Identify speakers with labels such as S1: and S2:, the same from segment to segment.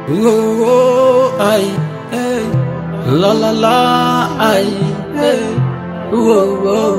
S1: Oh, ay, hey. La la la, ay, hey. Oh, oh.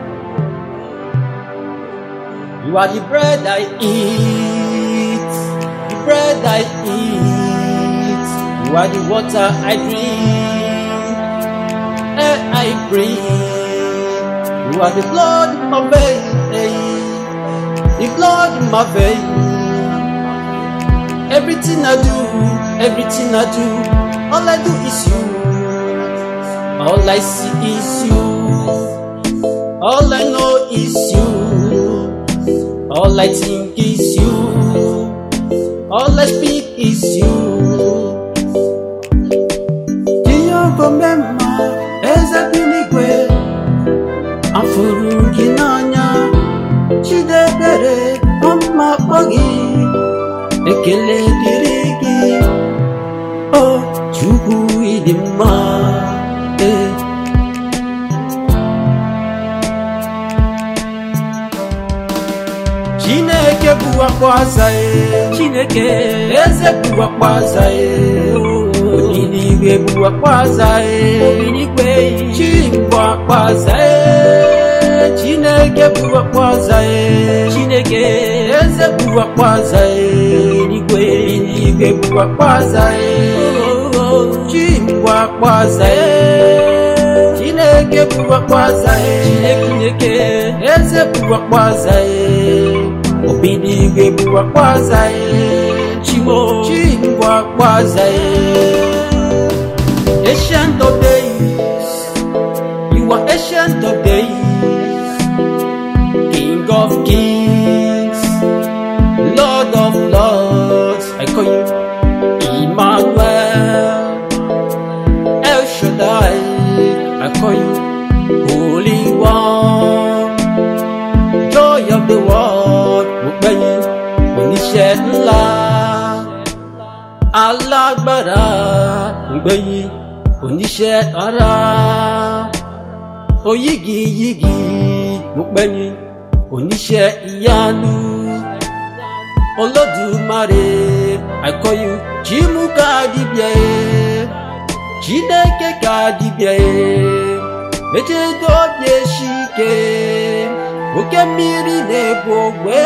S1: You are the bread I eat, the bread I eat. You are the water I drink, air I breathe. You are the blood in my veins, the blood in my veins. Everything I do, everything I do, all I do is you. All I see is you. All I know is you. All I think is you. All I speak is you. Jehova mema, eze bi n'igwe, afụrụ gị n'anya, Chidebere, ọma akpọ gị. ekele dịrị gị o chukwu ịdị mma ee chineke bụ akpọ aza ee
S2: Chineke
S1: eze bụ akpọ aza ee onyeigwe bụ akpọ aza ee
S2: obinigwe
S1: chi bụ akpọ aza ee chineke bụ akpọ aza ee
S2: Chineke
S1: eze bụ akpọ aza ee
S2: eluigwe
S1: igwe bụ akpọ aza ee chi bụ akpọ aza ee chineke bụ akpọ aza ee
S2: Chineke
S1: eze bụ akpọ aza ee obi n'igwe bụ akpọ aza ee
S2: Chimo
S1: chi bụ akpọ aza ee ancient of days you are ancient of days king of kings lord of lords i call you emmanuel el shaddai i call you holy one joy of the world mo pè yín oníṣẹ́ ńlá alágbára mo pè yín oníṣẹ́ ara oyígiyígi mo pè yín oníṣẹ́ ìyanu olódùmarè i call you chimuka dibia chineke ka dibia echedobi eshike oke mmiri na-ebu ogbe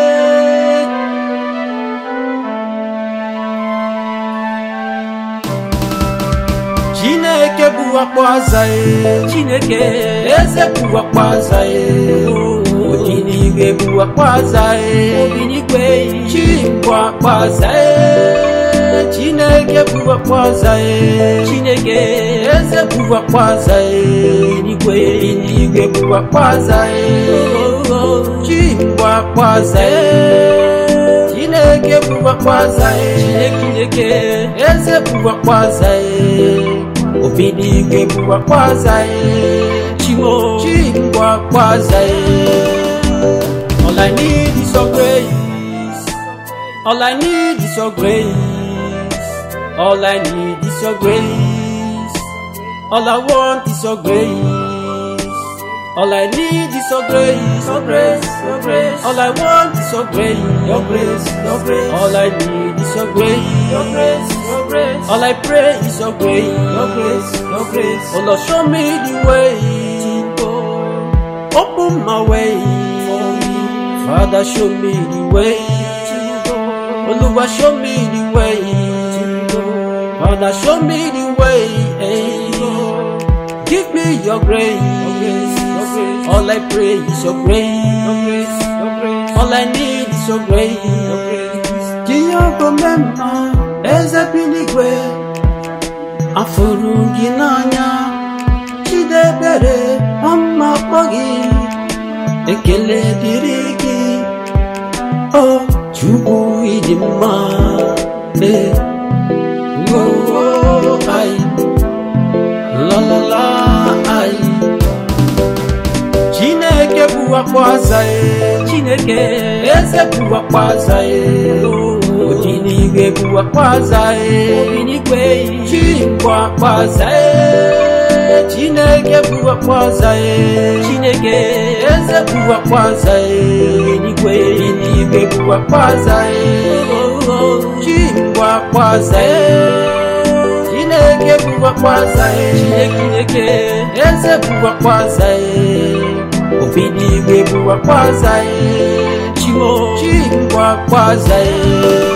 S1: chineke bụ akpọ aza e
S2: Chineke
S1: eze bụ akpọ aza e odinigwe bụ akpọ aza e
S2: obinigwe
S1: chi bụ akpọ aza e chineke bụ akpọ aza e
S2: Chineke
S1: eze bụ akpọ aza e
S2: eluigwe
S1: igwe bụ akpọ aza e chi bụ akpọ aza e chineke bụ akpọ aza e
S2: Chineke
S1: eze bụ akpọ aza e obi n'igwe bụ akpọ aza e
S2: Chimo
S1: chi bụ akpọ aza e all i need is your grace all i need is your grace all i need is your grace all i want is your grace all i need is your grace your grace
S2: your grace
S1: all i want is your grace
S2: your grace your grace
S1: all i need is your grace
S2: your grace your grace
S1: all i pray is your grace
S2: your grace your grace
S1: oh lord show me the way
S2: to go
S1: open my way father show me the way
S2: to go
S1: Oluwa show me the way
S2: to go
S1: father show me the way eh.
S2: go
S1: give me your grace
S2: your grace your grace
S1: all i pray is your
S2: your
S1: grace
S2: grace your grace
S1: all i need is your grace
S2: your grace
S1: Jehova mema eze bi n'igwe afụrụ gị n'anya chidebere ọma kpọ gị ekele dịrị gị o chukwu ịdị mma ee oo ai lalala ai chineke bụ akpọ aza ee
S2: Chineke
S1: eze bụ akpọ aza ee odi n'igwe bụ akpọ aza ee
S2: obinigwe
S1: chi bụ akpọ aza ee chineke bụ akpọ aza ee
S2: Chineke
S1: eze bụ akpọ aza ee
S2: eluigwe
S1: igwe bụ akpọ aza ee chi bụ akwaza Chineke bụ akwaza
S2: Chineke
S1: Eze bụ akwaza Obi n'igwe bụ akwaza
S2: Chimo
S1: Chi bụ akwaza